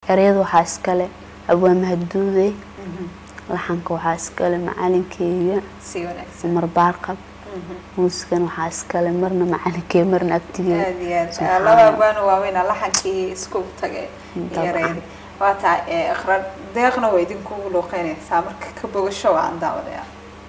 ereyada waxaa iskale abwaa mahadduude laxanka waxaa iskale macalinkeyga si wanaagsan umar baarqab muusikan waxaa iskale marna macalinkeyga marna agtigeeda aad iyo aad Subxaan laba Allah. abwaana waaweyn laxankii isku tagay Dabcan. yareedi waa tahay ee, iqra deeqna waa idinkugu luuqeynaysaa marka ka bogasho waan daawadayaa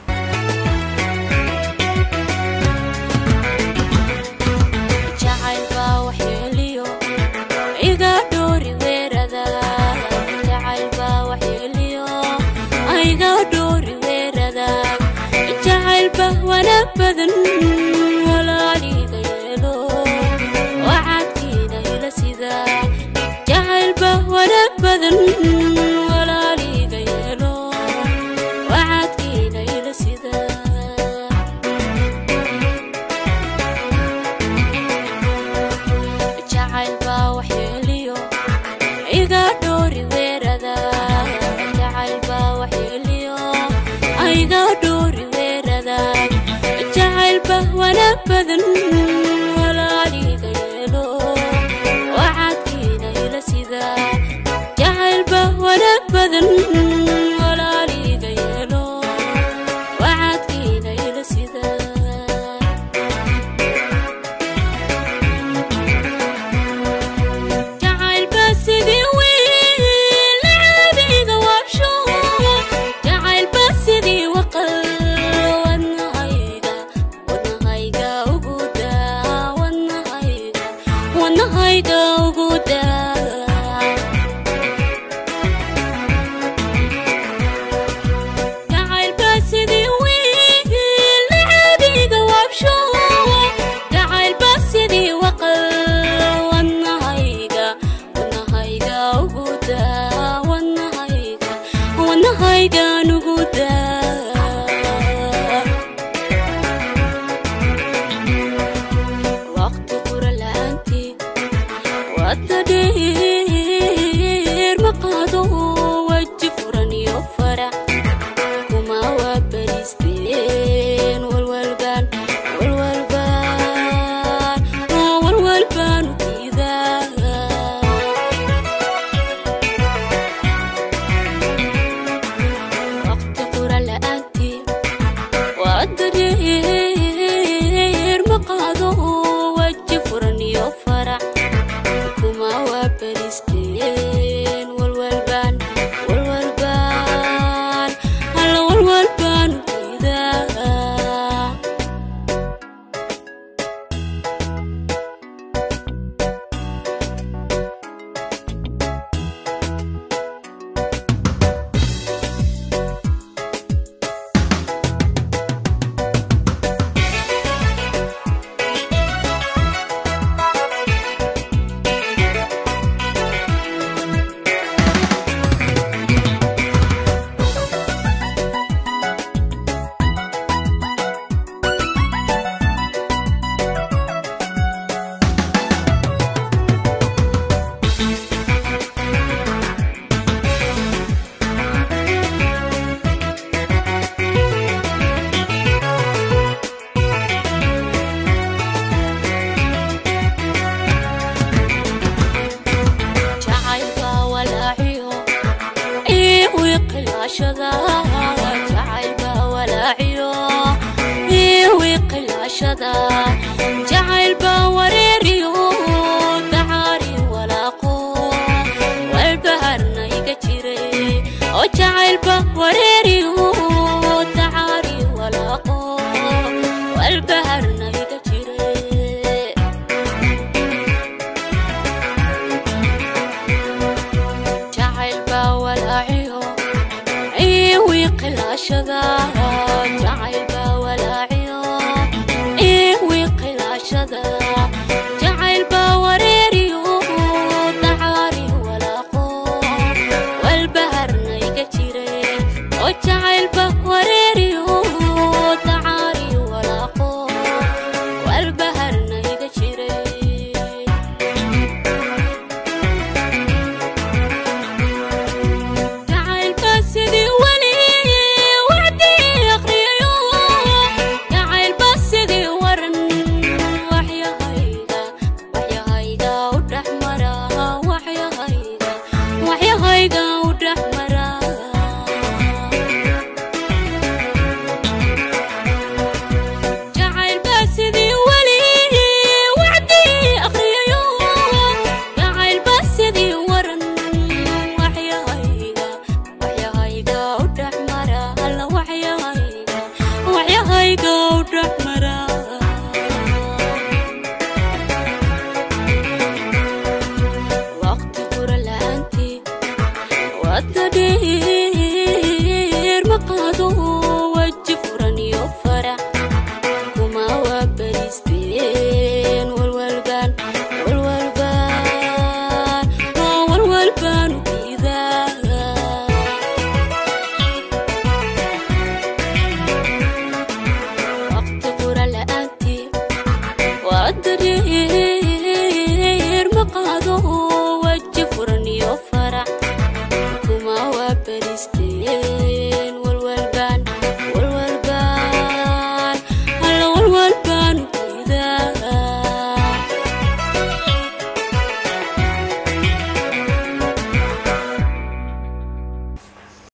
jacayl baa waxyeeliyo iga dhoori weerada jacayl baa waxyeeliyo iga dhoori weerada jacayl baa wanaag badan walaaliga yeelo wacadkiina ila sida jacayl baa wanaag badan walaaliga yeelo wacadkiina ila sida jacayl baa waxyeeliyo iga dhoori weerada jacayl baa waxyeeliyo iga dhoori weerada jacayl baa wanaag badan walaaliga yeelo wacadkiina ila sida jacayl baa wanaag badan walaaliga yeelo wacadkiina ila sida jacaylba sidii wiil lacabiga waabsho jacaylba sidii waqal wadnahayga wadnahayga ugu daa wadnahayga wadnahayga ugu daa jacaylba sidii wiil lacabiga waabsho jacaylba sidii waqal wadnahayga wadnahayga ugu daa wadnahayga wadnahaygan ugu daa waqti qura la'aantii wadda dheer ma qaado waji furan iyo farac kuma waa beristeen walwalbaan walwalbaan oo walwalbaan u diidaa waqti qura la'aantii wadda dheer ma qaado waji furan iyo farac kuma waa beristeen walwalbaan walwalbaan alla walwalbaan u diidaa jacaylka walaaciyo ii wiiqilaashada jacaylka walaaciyo ii wiiqilaashada jacaylba wareeriyo dacaari walaaqo walbaharna iga jiray oo jacaylba wareeriyo dacaari walaaqo walbaharna iga jiray jacayl baa walaaciyo ii wiiqilaashada jacayl baa walaaciyo ii wiiqilaashada jacayl baa wareeriyo dacaari walaaqo walbaharna iga jiray oo jacayl baa wareeriyo dacaari walaaqo walbaharna iga jiray jacaylka sidii weli wacdii hadda dheer ma qaado waji furan iyo farac kuma waa beristeen walwalbaan walwalbaan oo walwalbaan u diidaa